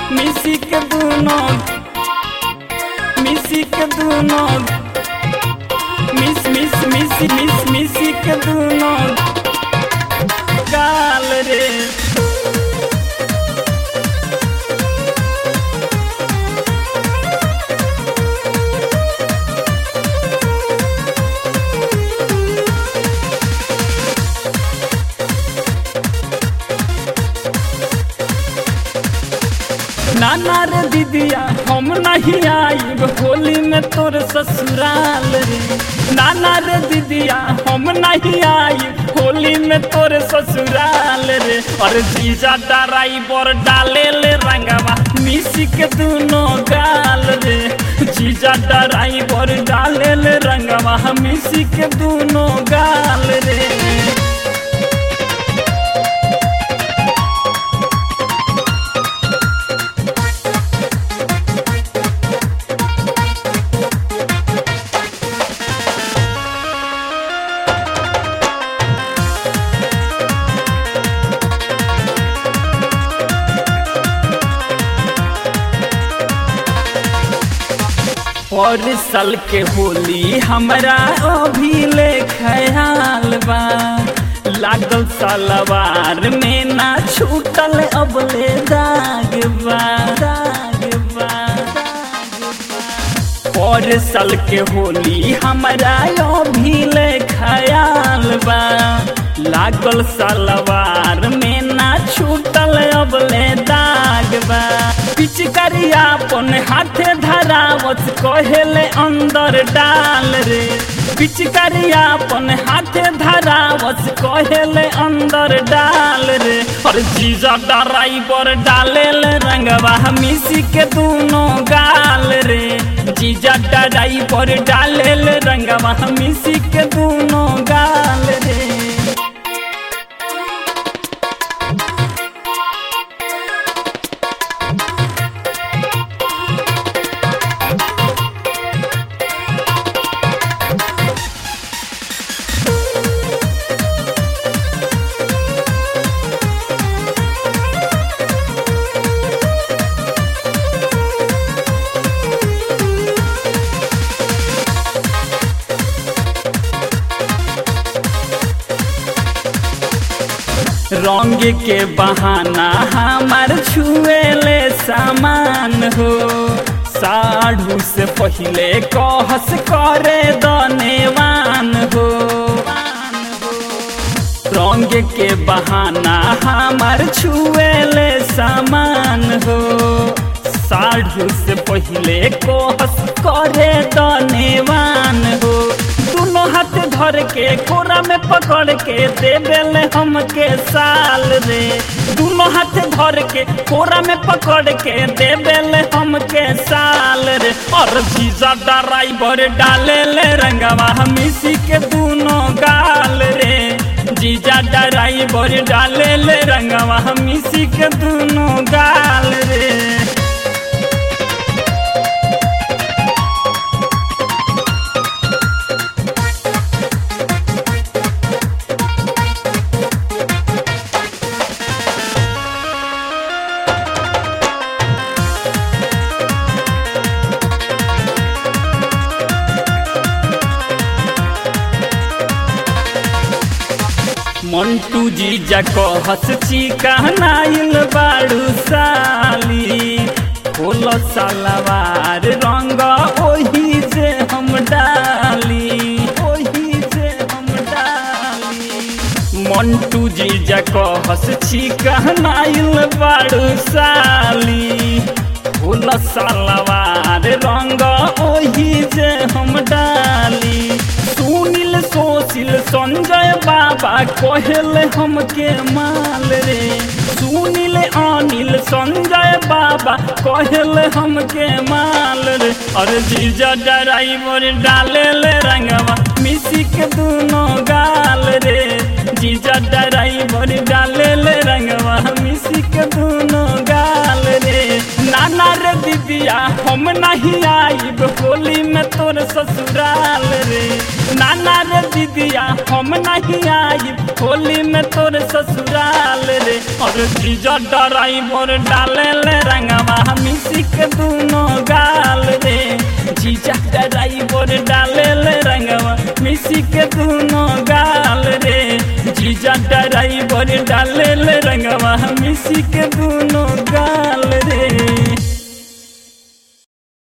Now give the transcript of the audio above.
मिसी के दूनो मिसी के दूनो मिस मिस मिस मिस मिसी के दूनो गाल रे नाना रे दीदिया हम नहीं आईब होली में तोर ससुराल रे नाना रे दीदिया हम नहीं आईब होली में तोर ससुराल रे और जीजा डराई बर डाले ले रंगवा मिसी के दोनों गाल रे जीजा डराई बर डाले ले रंगवा मिसी के दोनों गाल रे और साल के होली हमरा अभी ले ख्याल बा लागल सलवार में ना छूटल अब ले दाग बा दाग बा और साल के होली हमरा अभी ले ख्याल बा लागल सलवार में ना छूटल अब ले दाग बा पिचकारिया अपन हाथे धरावत कहेले अंदर डाल रे पिचकारिया अपन हाथे धरावत कहेले अंदर डाल रे और जीजा ड्राइवर डाले ले रंगवा मिसी के दोनों गाल रे जीजा ड्राइवर डाले ले रंगवा मिसी के दोनों गाल रे रंग के बहाना हमार छुएले सामान हो साढ़ू से पहले कहस करे दनेवान हो रंग के बहाना हमार छुएले सामान हो साढ़ू से पहले कहस करे दनेवान हो दोनों हाथ धर के कोरा में पकड़ के देवेले हमके साल रे दोनों हाथ धर के कोरा में पकड़ के देवेले हमके साल रे और जीजा ड्राइवर डाले ले रंगवा मिसी के दोनों गाल रे जीजा ड्राइवर डाले ले रंगवा मिसी के दोनों गाल रे मंटू जीजा कहस चिकनाइल बाड़ू साली खोल सलवार रंग ओही से हम डाली ओही से हम डाली मंटू जीजा कहस चिकनाइल बाड़ू साली खोल सलवार रंग ओही से हम डाली सुनील सोशिल संजय बाबा कहले हमके माल रे सुनील अनिल संजय बाबा कहले हमके माल रे अरे जीजा ड्राइवर डाले ले रंगवा मिसी के दोनों गाल रे जीजा ड्राइवर डाले ले रंगवा मिसी के दोनों गाल रे नाना रे दीदिया हम नहीं आईब होली में तोर ससुराल रे नाना रे दीदिया हम नहीं आई होली में तोर ससुराल रे और जीजा ड्राइवर डाले ले रंगवा मिसी के दोनों गाल रे जीजा ड्राइवर डाले ले रंगवा मिसी के दोनों गाल रे जीजा ड्राइवर डाले ले रंगवा मिसी के दोनों गाल